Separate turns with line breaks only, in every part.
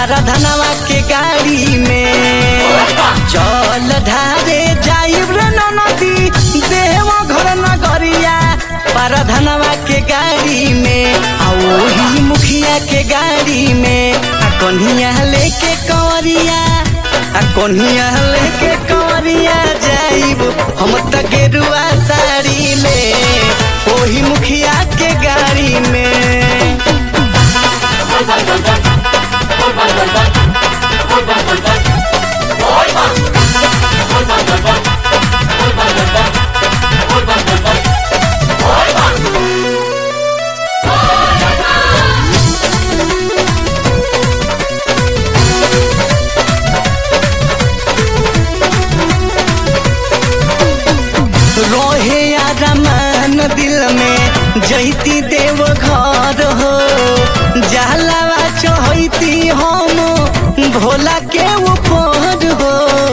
धनवा के गाड़ी में चल ढारे जाइब रे नदी देव घर नगरिया धनवा के गाड़ी में आ ओही मुखिया के गाड़ी में आ कन्हिया लेके कंवरिया आ कन्हिया लेके कंवरिया जाइब हम त गेरुआ साड़ी में ओही मुखिया के गाड़ी में रोहे रमान दिल में जैती देव घर हो जहलावा चहती हम भोला के ऊपर हो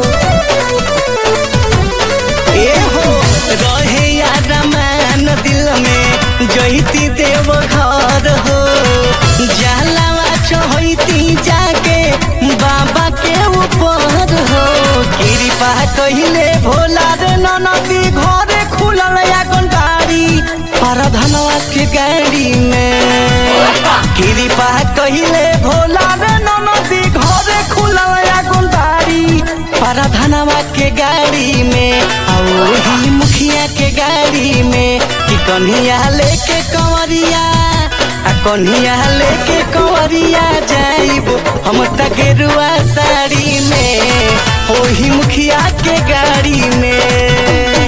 ए हो रहे रमान दिल में जैती देव घर हो जहलावा चहती जाके बाबा के ऊपर हो कृपा कहिले भोला रे ननदी घरे खुलल आगन बाड़ी पर धनवा के गाड़ी में कृपा कहिले भोला रे ननदी घरे खुलल आगन बाड़ी पर धनवा के गाड़ी में आ ओही मुखिया के गाड़ी में कि कन्हिया लेके कंवरिया आ कन्हिया लेके कंवरिया जाइब हम त गेरुआ साड़ी में ओही मुखिया के गाड़ी में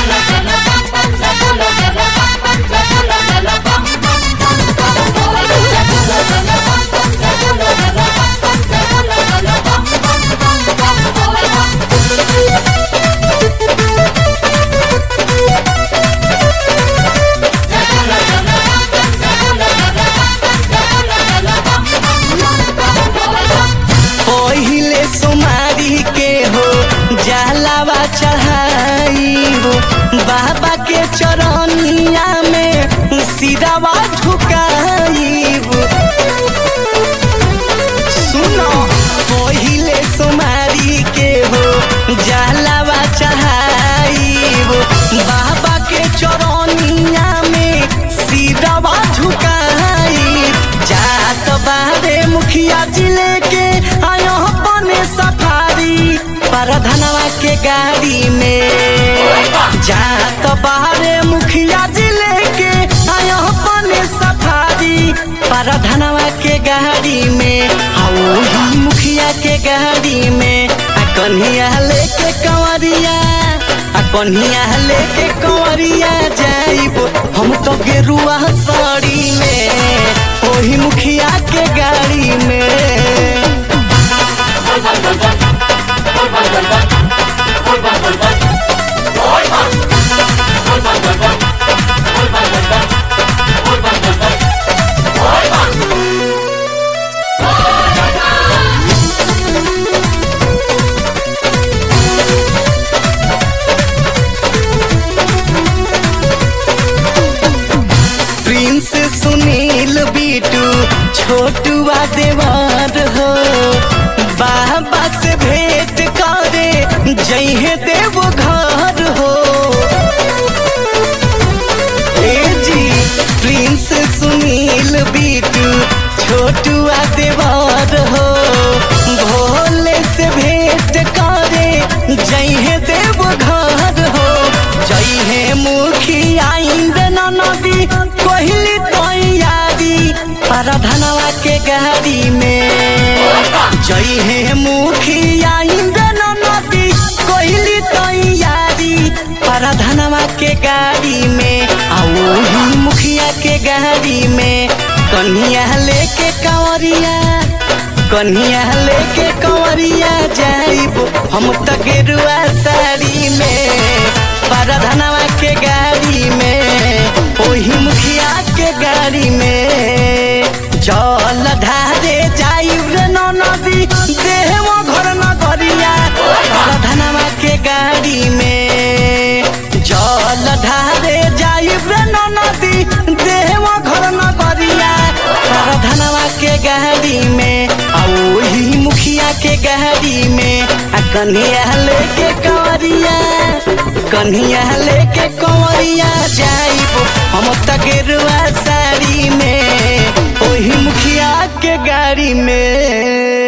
पहिले सोमारी के हो जहलावा चढ़ाइब बाबा के चरनिया में सिरावा झुकाइब सुनो पहिले सोमारी के हो जहलावा चढ़ाइब बाबा के चरनिया में सिरावा झुकाइब जात बारे मुखिया जिले के आयो बने सफारी पर धनवा के गाड़ी में जात बारे मुखिया जिले के आयो बने सफारी पर धनवा के गाड़ी में आ ओही मुखिया के गाड़ी में आ कन्हिया लेके कंवरिया आ कन्हिया लेके कंवरिया जाइब हम तो गेरुआ साड़ी में ओही मुखिया के गाड़ी में प्रिंस सुनील बीटू छोटुआ देवर हो बाबा से भेंट करे जइहे देव घर हो ए जी प्रिंस सुनील बीटू छोटुआ देवर हो भोले से भेंट करे जइहे देव घर हो जइहे मुखिया इंद्र नदी कहली तैयारी पर धनवा के गाड़ी में जइहे मुखिया इंद्र नदी कहली तैयारी पर धनवा के गाड़ी में आ ओही मुखिया के गाड़ी में कन्हिया लेके कंवरिया कन्हिया लेके कंवरिया जाइब हम त गेरुआ साड़ी में पर धनवा के गाड़ी में ओही मुखिया के गाड़ी में जल ढारे जाइब रे नदी देव घर नगरिया पर धनवा के गाड़ी में जल ढारे जाइब रे नदी देव घर नगरिया पर धनवा के गाड़ी में आ ओही गाड़ी में आ कन्हैया लेके कंवरिया कन्हैया लेके कंवरिया जाइब हम त गेरुआ साड़ी में ओही मुखिया के गाड़ी में